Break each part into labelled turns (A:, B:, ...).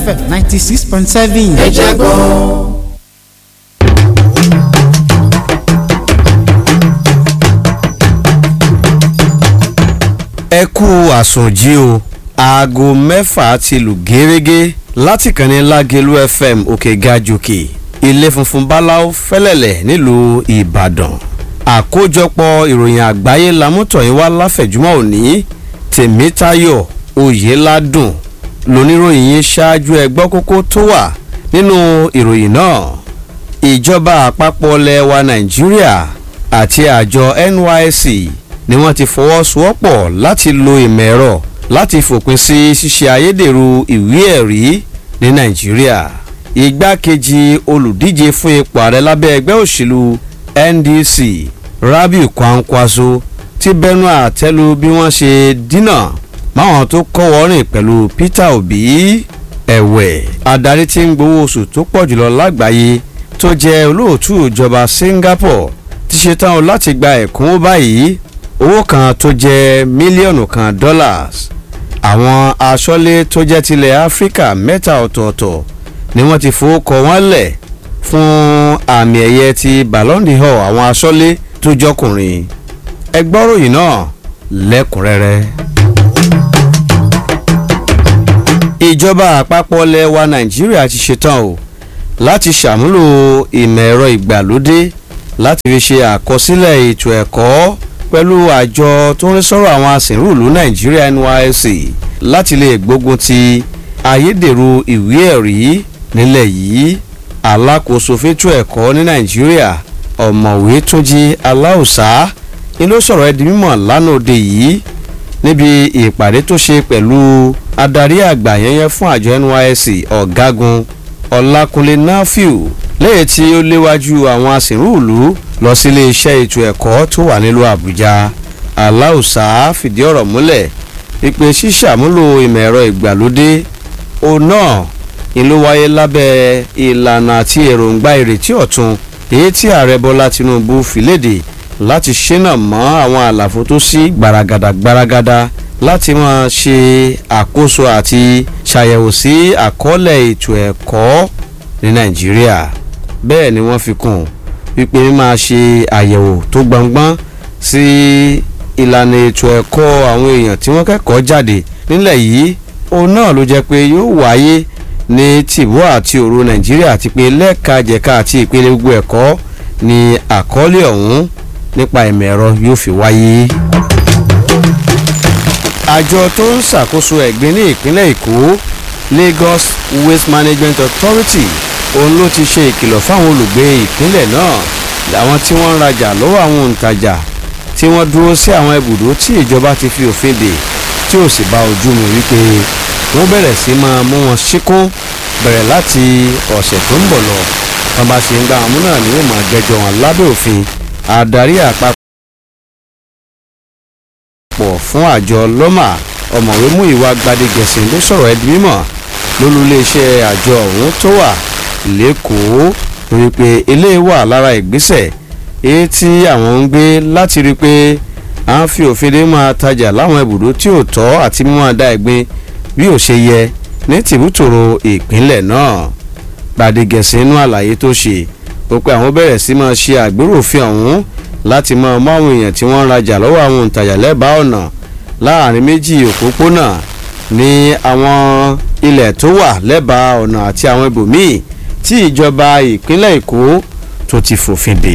A: fm ninety six point seven.
B: ẹ jẹ́ gbọ́.
C: ẹ kú àsùnjí o aago mẹ́fà ti lù gẹ́rẹ́gẹ́ láti kàn ní lágẹ̀lú fm òkè gajòkè ilé funfun báláú fẹ́lẹ̀lẹ̀ nílùú ìbàdàn àkójọpọ̀ ìròyìn àgbáyé lamútọ̀yìn wá láfẹ̀júmọ́ òní tèmítayọ̀ oyèládùn lóníròyìn yín ṣáájú ẹgbọ́ kókó tó wà nínú ìròyìn náà ìjọba àpapọ̀ lẹwa nàìjíríà àti àjọ nysc ni wọ́n ti fọwọ́sowọ́pọ̀ láti lo ìmọ̀ ẹ̀rọ láti fòpin sí ṣíṣe ayédèrú ìwé ẹ̀rí ní nàìjíríà igbákejì olùdíje fún ipò ààrẹ lábẹ́ ẹgbẹ́ òṣèlú ndc rabiu kwankwaso ti bẹnu àtẹ́lu bí wọ́n ṣe dínà máwọn tó kọ́wọ́ rìn pẹ̀lú peter obi ẹ̀wẹ̀ adarí tí ń gbowó oṣù tó pọ̀ jùlọ lágbàáyé tó jẹ́ olóòtú ìjọba singapore ti ṣetán láti gba ẹ̀kúnwó báyìí owó kan tó jẹ́ mílíọ̀nù kan dollars àwọn aṣọ́lé tó jẹ́ tilẹ̀ áfíríkà mẹ́ta ọ̀tọ̀ọ̀tọ̀ ni wọ́n ti fowókọ wọn lẹ̀ fún àmì ẹ̀yẹ ti ballon d'or àwọn aṣọ́lé tó jọkùnrin ẹgbọ́ròyìn náà lẹ́kùnrẹ́rẹ́. ìjọba àpapọ̀ lẹwa nàìjíríà ti ṣetán o láti ṣàmúlò ìmọ̀ ẹ̀rọ ìgbàlódé láti fi ṣe àkọsílẹ̀ ètò ẹ̀kọ́ pẹ̀lú àjọ tó ń rí sọ́rọ̀ àwọn asìnrúùlú nàìjíríà nysc láti lè gbógun ti ayédèrú ìwé ẹ̀rí nílẹ̀ yìí alákòóso fétò ẹ̀kọ́ ní nàìjíríà ọ̀mọ̀wé túnjí aláùsá ni ló sọ̀rọ̀ ẹ́ di mímọ̀ lánàá òde yìí níbi ìpàdé tó ṣe pẹ̀lú adarí àgbà yẹnyẹn fún àjọ nysc ọ̀gágun ọlákúnlé náfíù lẹ́yìn tí ó léwájú àwọn asìnrúùlú lọ sí iléeṣẹ́ ètò ẹ̀kọ́ tó wà nílùú àbújá aláùsá fìdí ọ̀rọ̀ múlẹ̀ wípé ṣíṣàmúlò ìmọ̀ ẹ̀rọ ìgbàlódé òun náà ni ló wáyé lábẹ́ ìlànà àti èròǹgbà ìrètí ọ̀tun èyí tí ààrẹ bọ́lá tinubu fi léde láti ṣínà mọ́ àwọn àlàfo tó sí gbaragada gbaragada láti máa ṣe àkóso àti ṣàyẹ̀wò sí àkọọ́lẹ̀ ètò ẹ̀kọ́ ní nàìjíríà bẹ́ẹ̀ ni wọ́n fi kún un wípé máa ṣe àyẹ̀wò tó gbọ̀ngbọ́n sí ìlànà ètò ẹ̀kọ́ àwọn èèyàn tí wọ́n kẹ́kọ̀ọ́ jáde nílẹ̀ yìí òun náà ló jẹ́ pé yóò wáyé ní tìbú àti òru nàìjíríà àti pé lẹ́ẹ̀ka jẹ̀ka àti ìpele gbogbo ẹ̀kọ́ ni àkọọ́lẹ̀ ọ̀hún nípa ìmọ̀ ẹ̀rọ yóò fi wáyé. àjọ tó ń ṣàkóso ẹ̀gbin ní ìpínlẹ̀ èkó lagos waste management authority òun ló ti ṣe ìkìlọ̀ fáwọn olùgbé ìpínlẹ̀ náà làwọn tí wọ́n ń rajà lọ́wọ́ àwọn òǹtajà tí wọ́n dúró sí àwọn ibùdó tí ìjọba ti fi òfin dè tí ò sì bá ojú mu wípé wọ́n bẹ̀rẹ̀ sí máa mú wọn ṣíkún bẹ̀rẹ̀ láti ọ̀sẹ̀ tó ń bọ̀ lọ wọn bá ṣe ń gba àwọn náà ní wọ́n máa jẹjọ wọn lábẹ́ òfin adarí àpapọ̀ fún àjọ lọ́mà ọ̀mọ̀wé mú ìwà gbadegẹ̀sìn ló sọ̀rọ̀ ẹ̀dí mímọ̀ lólúléeṣẹ́ àjọ ọ̀hún tó wà lẹ́kọ̀ọ́ torí pé eléyìí wà lára ìgbésẹ̀ èyí tí àwọn ń gbé láti rí i pé à ń fi òfin dé máa tajà láwọn ibùdó tí ò tọ́ àti mímọ́ da ẹ̀gbin bí ò ṣe yẹ ní tìbútòrò ìpínlẹ̀ náà gbàdégẹ̀sì inú àlàyé tó ṣe ó pé àwọn bẹ̀rẹ̀ sí máa ṣe àgbérò òfin ọ̀hún láti máa mú àwọn èèyàn tí wọ́n ń rajà lọ́wọ́ àwọn òǹtajà lẹ́bàá ọ̀nà láàrin méjì òpópónà ní àwọn ilẹ̀ tó wà lẹ́bàá ọ̀nà àti àwọn ibòmíì tí ìjọba ìpínlẹ̀ èkó tó ti fòfin dè.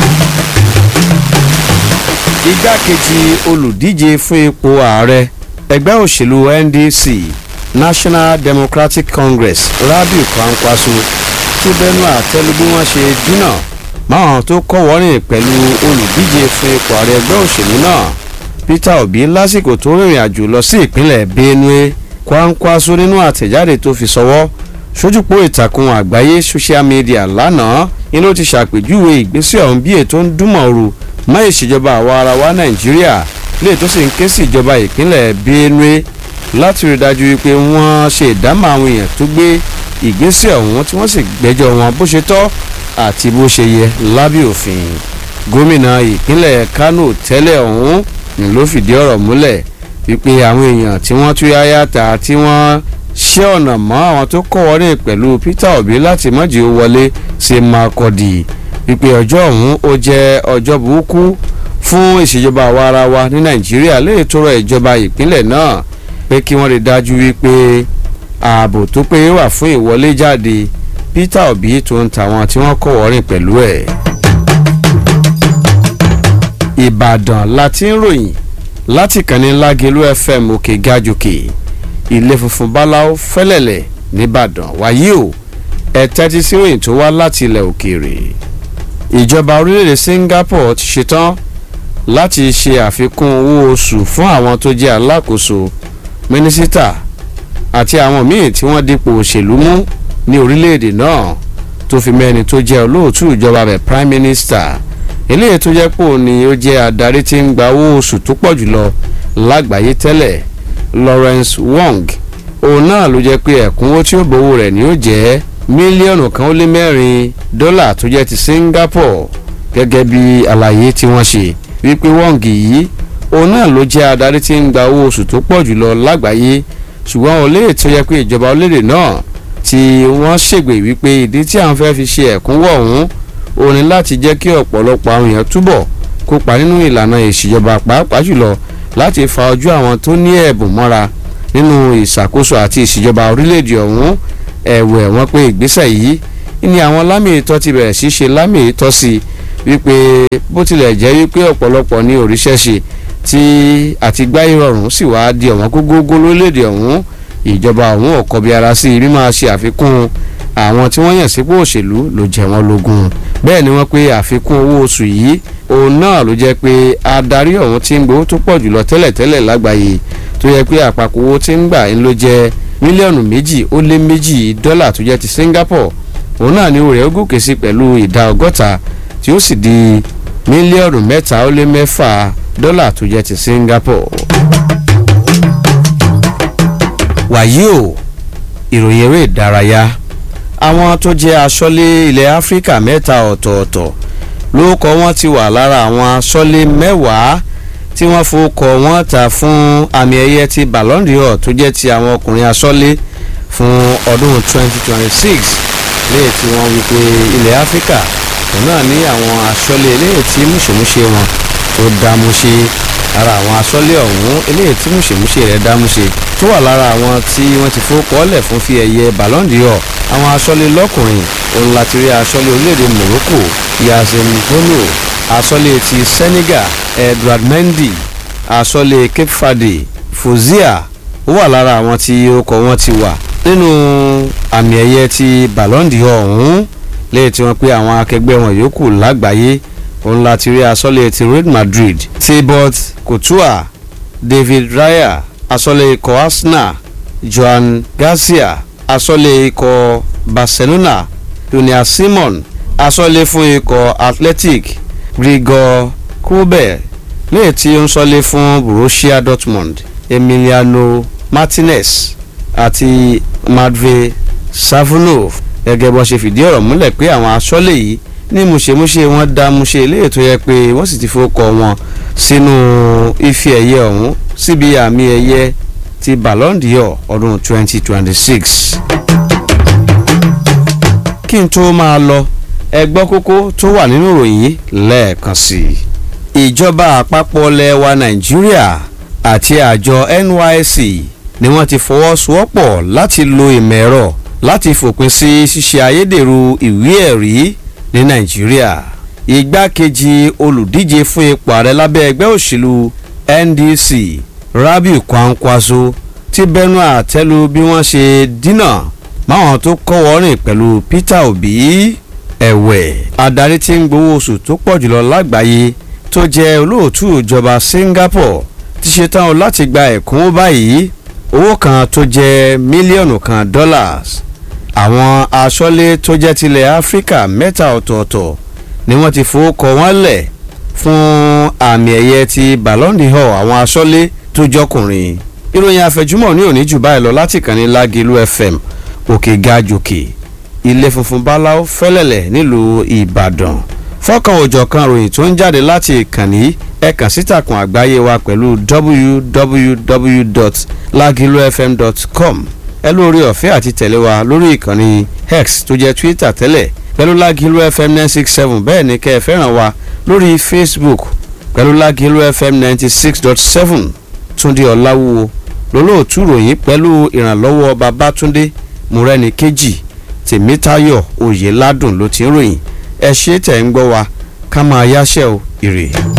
C: igbákejì olùdíje fún ipò ààrẹ ẹgbẹ́ òṣèlú ndc national democratic congress rabiu kwankwaso ti bẹnu àtẹ́lu bí wọ́n ṣe dínà máwọn tó kọ́wọ́rìn pẹ̀lú olùdíje fún ipò ààrẹ ẹgbẹ́ òṣèlú náà peter obi lásìkò tó rìnrìn àjò lọ sí ìpínlẹ̀ benue kwankwaso nínú àtẹ̀jáde tó fi sọwọ́ sójúpọ̀ ìtàkùn àgbáyé social media lánàá ni ló ti ṣàpèjúwe ìgbésẹ̀ ọ̀hún bí ètò ń dúnmọ̀ọ́rù mọ́ ìṣèjọba àwa ara wa nàìjíríà lè tó sì ń ké sí ìjọba ìpínlẹ̀ benue láti rí dájú wípé wọ́n ṣe ìdámọ̀ àwọn èèyàn tó gbé ìgbésẹ̀ ọ̀hún tí wọ́n sì gbẹ́jọ́ wọn bó ṣe tọ́ àti bó ṣe yẹ lábẹ́ òfin gómìnà ìpínlẹ̀ kano tẹ́lẹ̀ ọ̀hún ni ló fìdí ọ̀rọ̀ múlẹ̀ wípé àwọn èèyàn tí wọ́n tú yáyá ta tí wọ́n ṣé ọ̀nà mọ́ àwọn tó kọ́ wọlé pẹ̀lú Peter Obi láti mọ́jì ó wọlé sí Makurdi wípé ọjọ́ ọ̀hún ó jẹ́ ọjọ́ burúkú fún ìṣèjọba àwa ara wa ní Nàìjíríà lè tọrọ ìjọba ìpínlẹ̀ náà pé kí wọ́n rí dájú wípé ààbò tó péye wà fún ìwọlé jáde Peter Obi tó ń tàwọn tí wọ́n kọ́ wọ́rìn pẹ̀lú ẹ̀. Ìbàdàn la ti ń ròyìn láti kànní Lágelú FM òkè gajòkè ilé funfun báláwo fẹ́lẹ̀lẹ̀ nìbàdàn wáyé o ẹ tẹ́tí sí ròyìn tó wá láti ilẹ̀ òkèèrè. ìjọba orílẹ̀-èdè Singapore ti ṣetán láti ṣe àfikún owó oṣù fún àwọn tó jẹ́ alákòóso mínísítà àti àwọn míì tí wọ́n dípò òṣèlú mú ní orílẹ̀-èdè náà tó fi mẹ́ni tó jẹ́ olóòtú ìjọba rẹ̀ prime minister eléyìí tó jẹ́ pò ní ó jẹ́ adarí tí ń gba owó oṣù tó pọ̀ jùlọ lágbàáyé tẹ́lẹ̀ Lawrence Wong òun náà ló jẹ́ pé ẹ̀kúnwó tí ó gbowó rẹ̀ ni ó jẹ́ mílíọ̀nù kan ó lé mẹ́rin dọ́là tó jẹ́ ti Singapore gẹ́gẹ́ bí àlàyé tí wọ́n ṣe wípé Wong yìí òun náà ló jẹ́ adarí tí ń gba owó oṣù tó pọ̀ jùlọ lágbàáyé ṣùgbọ́n olóyè tó yẹ pé ìjọba orílẹ̀-èdè náà tí wọ́n ṣègbè wípé ìdí tí àwọn fẹ́ fi ṣe ẹ̀kúnwó ọ̀hún ó ní láti jẹ́ kí ọ̀pọ̀lọpọ̀ àwọn èèyàn túbọ̀ kópa nínú ìlànà ìṣèjọba pàápàá jùlọ láti fa ojú àwọn tó ní ẹ̀bùn mọ́ra nínú ìṣàkóso àti ìṣèjọba orílẹ̀-èdè ọ̀hún ẹ̀wẹ̀ wọ́n pé ìgbésẹ̀ yìí ni àwọn lámì ìtọ́ ti bẹ̀rẹ̀ sí ṣe lámì ìtọ́ sí wípé bó tilẹ̀ jẹ́ wípé ọ̀pọ̀lọpọ̀ ní òríṣẹ́ ṣe tí àtìgbá ìrọ̀rùn sì wá di ọ̀wọ́n gógógó lórílẹ̀‐èdè ọ̀hún ìjọba ọ̀hún ọ̀kọ́ bí ara sí bí máa ṣe àfikún àwọn tí wọ́n yàn sípò òṣèlú ló jẹ wọ́n lógún bẹ́ẹ̀ ni wọ́n pé àfikún owó oṣù yìí òun náà ló jẹ́ pé adarí ọ̀hún ti ń gbowó tó pọ̀ jùlọ tẹ́lẹ̀tẹ́lẹ̀ lágbàáyé tó yẹ pé àpapọ̀ owó tí ń gbà ń ló jẹ́ mílíọ̀nù méjì ó lé méjì dọ́là tó jẹ́ ti Singapore òun náà ni rẹ̀ ó gòkè sí pẹ̀lú ìdá ọgọ́ta tí ó sì di mílíọ̀nù mẹ́ta ó lé mẹ́fà dọ́là tó jẹ́ ti Singapore. wàyí o ìròyìn eré ìdárayá àwọn tó jẹ́ aṣọ́lé ilẹ̀ Áfíríkà mẹ́ta ọ̀tọ̀ọ̀tọ̀ lórúkọ wọn ti wà lára àwọn aṣọ́lé mẹ́wàá tí wọ́n forúkọ wọn ta fún àmì ẹ̀yẹ ti Ballon d'Or tó jẹ́ ti àwọn ọkùnrin aṣọ́lé fún ọdún 2026 léè tí wọ́n wí pé ilẹ̀ Áfíríkà òun náà ní àwọn aṣọ́lé eléyìí tí múṣemúṣe wọn tó dámúṣe ara àwọn aṣọ́lé ọ̀hún eléyìí tí múṣemúṣe rẹ̀ dámúṣe tó wà lára àwọn tí wọ́n ti fowókọ́lẹ̀ fún fi ẹ̀yẹ Ballon d'Or àwọn aṣọ́lé lọ́kùnrin òun láti rí aṣọ́lé orílẹ̀-èdè Morocco Yazem Bono aṣọ́lé ti Senegal Edouard Mendy aṣọ́lé Cape Verde Fozia ó wà lára àwọn tí orúkọ wọn ti wà nínú àmì ẹ̀yẹ ti Ballon d'Or ọ̀hún lẹ́yìn tí wọ́n pé àwọn akẹgbẹ́ wọn yòókù lágbàáyé òun láti rí aṣọ́lé ti Real Madrid Thibaut Courtois David Raya aṣọ́lé ikọ̀ Arsenal Joan Garcia aṣọ́lé ikọ̀ Barcelona Junior Simon aṣọ́lé fún ikọ̀ Athletic Grigor Kobel lẹ́yìn tí ó ń ṣọ́lé fún Borussia Dortmund Emiliano Martinez àti Matvey Savonov gẹ́gẹ́ bó ṣe fìdí ọ̀rọ̀ múlẹ̀ pé àwọn aṣọ́lé yìí ní múṣemúṣe wọn dá múṣe eléyìí tó yẹ pé wọ́n sì ti fowókọ wọn sínú ife ẹ̀yẹ ọ̀hún síbi àmì ẹ̀yẹ ti Ballon d'Or ọdún 2026. kí n tó máa lọ ẹgbọ́ kókó tó wà nínú ìròyìn yìí lẹ́ẹ̀kan sí i. ìjọba àpapọ̀ lẹwa Nàìjíríà àti àjọ NYSC ni wọ́n ti fọwọ́sowọ́pọ̀ láti lo ìmọ̀ ẹ̀rọ láti fòpin sí ṣíṣe ayédèrú ìwé ẹ̀rí ní nàìjíríà igbákejì olùdíje fún ipò ààrẹ lábẹ́ ẹgbẹ́ òṣèlú NDC Rabiu Kwankwaso ti bẹnu àtẹ́lu bí wọ́n ṣe dínà máwọn tó kọ́wọ́ rìn pẹ̀lú Peter Obi ẹ̀wẹ̀ adarí tí ń gbowó oṣù tó pọ̀ jùlọ lágbàáyé tó jẹ́ olóòtú ìjọba Singapore ti ṣetán láti gba ẹ̀kúnwó báyìí owó kan tó jẹ́ mílíọ̀nù kan dollars àwọn aṣọ́lé tó jẹ́ tilẹ̀ áfíríkà mẹ́ta ọ̀tọ̀ọ̀tọ̀ ni wọ́n ti fowókọ wọn lẹ̀ fún àmì ẹ̀yẹ ti Ballon d'Or àwọn aṣọ́lé tó jọkùnrin ìròyìn àfẹjúmọ̀ ní òní jù báyìí lọ láti kàn ní Lágìlú FM òkè ga jòkè ilé funfun báláú fẹ́lẹ̀lẹ̀ nílùú Ìbàdàn fọ́kàn òjọ̀kan ròyìn tó ń jáde láti ìkànnì ẹ kàn sítakùn àgbáyé wa pẹ̀lú www.lagilufm.com ẹ lórí ọ̀fẹ́ àti tẹ̀lé wa lórí ìkànnì x tó jẹ́ twitter tẹ́lẹ̀ pẹ̀lú lágìlú fm nine six seven bẹ́ẹ̀ ni kẹ́ ẹ fẹ́ràn wa lórí facebook pẹ̀lú lágìlú fm ninety six dot seven túndé ọ̀làwúwo lólóòtú ròyìn pẹ̀lú ìrànlọ́wọ́ babátúndé múrẹ́ni kejì tèmítayọ̀ oyèládùn ló ti ń ròyìn ẹ ṣe tẹ̀ ń gbọ́ wa ká máa yáṣẹ́ o ire.